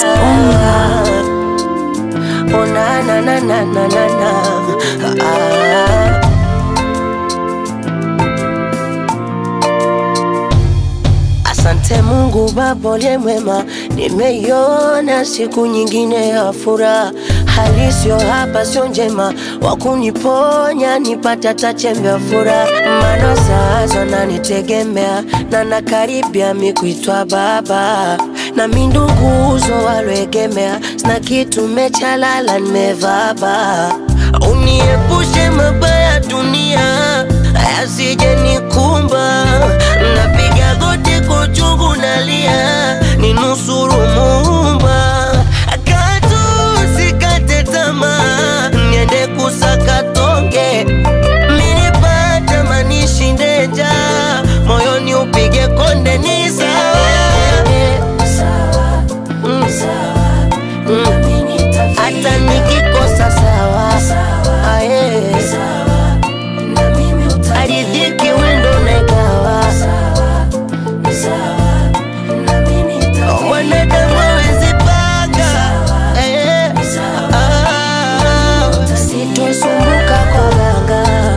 Unga. Oh na na na na na na na ah. Asante Mungu Baba uliye mwema, nimeiona siku nyingine ya furaha. Hali sio hapa, sio njema, wakuniponya nipata hata chembe ya furaha. Maana sasa nanitegemea na nakaribia mi kuitwa baba, na mi nduguzo walwegemea, sina kitu mechalala, nimevaba. Uniepushe mabaya dunia yasije nikumba, napiga goti kwa uchungu nalia, ninusuru Muumba, katu sikate tamaa, niende kusaka tonge, minipata manishinde njaa, moyoni upige konde, ni sawa Mm. Mm. hata nikikosa sawa Aye. aridhiki wendo negawa mwanadamu hawezi panga Eh. Ah. sitosumbuka kwa ganga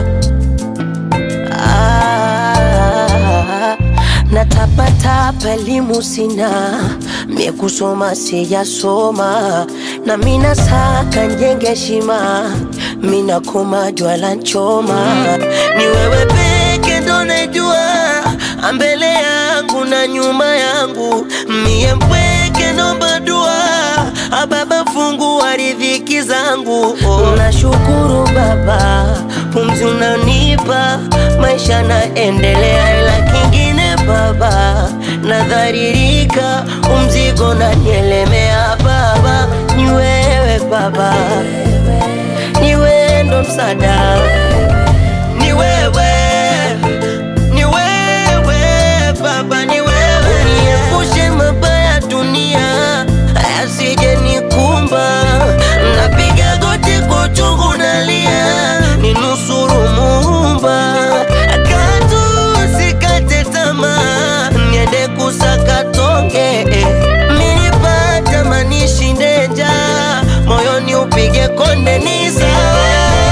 Ah, natapatapa elimu sina mie kusoma sijasoma na mina saka njenge heshima mina koma jwala nchoma ni wewe peke ndo najua ambele yangu na nyuma yangu mie mpweke nomba dua ababa fungu wa riziki zangu oh. nashukuru baba pumzi unanipa maisha naendelea ila kingine baba nadharirika umzigo nanielemea baba ni wewe baba ni wewe ndo msada ni wewe ni wewe baba ni wewe niepushe mabaya dunia asije nikumba napiga goti kwa uchungu nalia ninusuru Muumba katu sikate tamaa niende kusaka tonge minipata manishinde njaa moyoni upige konde ni sawa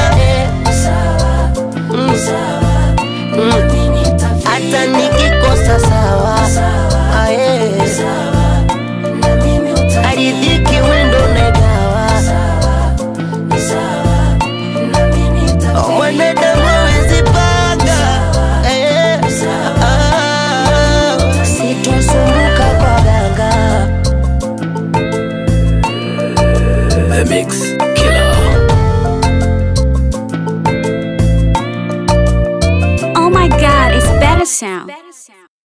Mm. Mm. hata nikikosa sawa Aye. aridhiki wendo negawa mwanadamu hawezi panga Eh. Ah. sitosumbuka kwa ganga The Mix Killer. Oh my god, it's better sound.